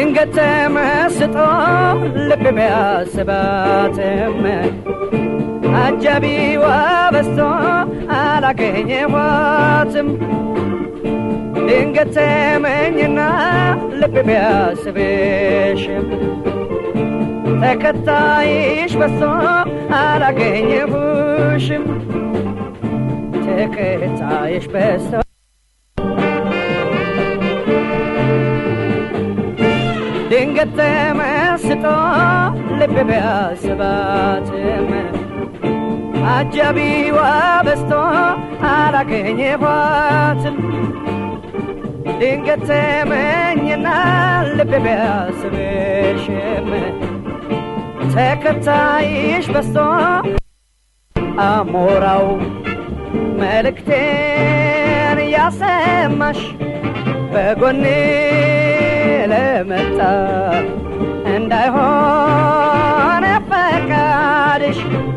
ድንገት ተመስጦ ልብ ቢያስባትም አጃቢዋ በስቶ አላገኘኋትም ድንገት ተመኝና ልብ ቢያስብሽም ተከታይሽ በስቶ አላገኘሁሽም ተከታይሽ በስቶ ድንገት ተመስጦ ልብ ቢያስባትም አጃቢዋ በስቶ አላገኘኋትም ድንገት ተመኝና ልብ ቢያስብሽም ተከታይሽ በስቶ አሞራው መልእክቴን ያሰማሽ በጎኔ ለመጣ እንዳይሆን ፈቃድሽ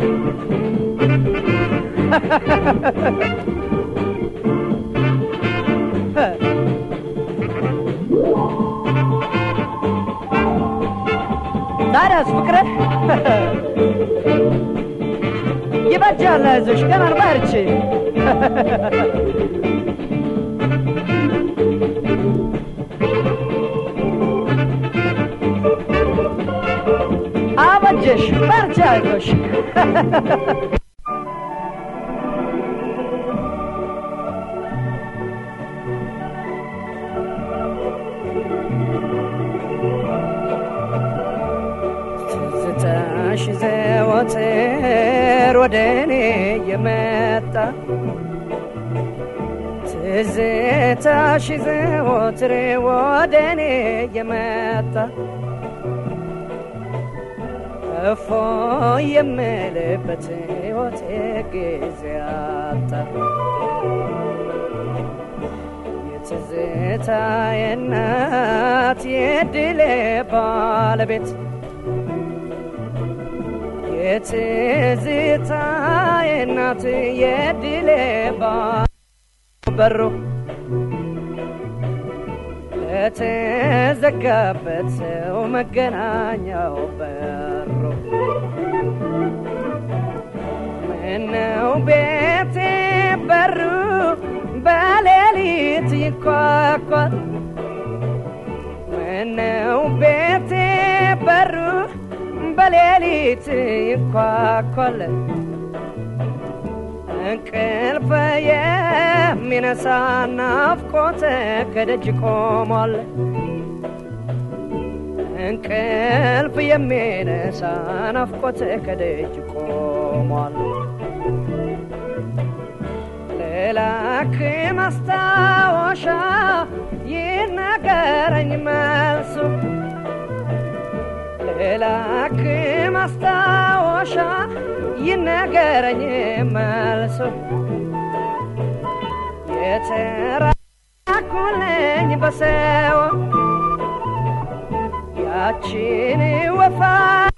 ታዲያስ ፍቅረ ይበጃል፣ አይዞሽ ገና በርቺ። አበጀሽ፣ በርቺ፣ አይዞሽ። ትዝታሽ ዘወትር ወደ እኔ የመጣ ትዝታሽ ዘወትር ወደ እኔ የመጣ እፎ የምልበት ሕይወቴ ጊዜ አጣ የትዝታዬ እናት የድሌ ባለቤት የትዝታዬ እናት የድሌ በሩ ለተዘጋበት ሰው መገናኛው በሩ ምነው ቤቴ በሩ በሌሊት ይኳኳል ምነው ቤቴ በሩ በሌሊት ይኳኳል እንቅልፍ የሚነሳ ናፍቆት ከደጅ ቆሟል እንቅልፍ የሚነሳ ናፍቆት ከደጅ ቆሟል ልላክ ማስታወሻ ይነገረኝ መልሱ ልላክ ማስታወሻ ይነገረኝ መልሱ የተራኩልኝ በሰው ያችን ወፋ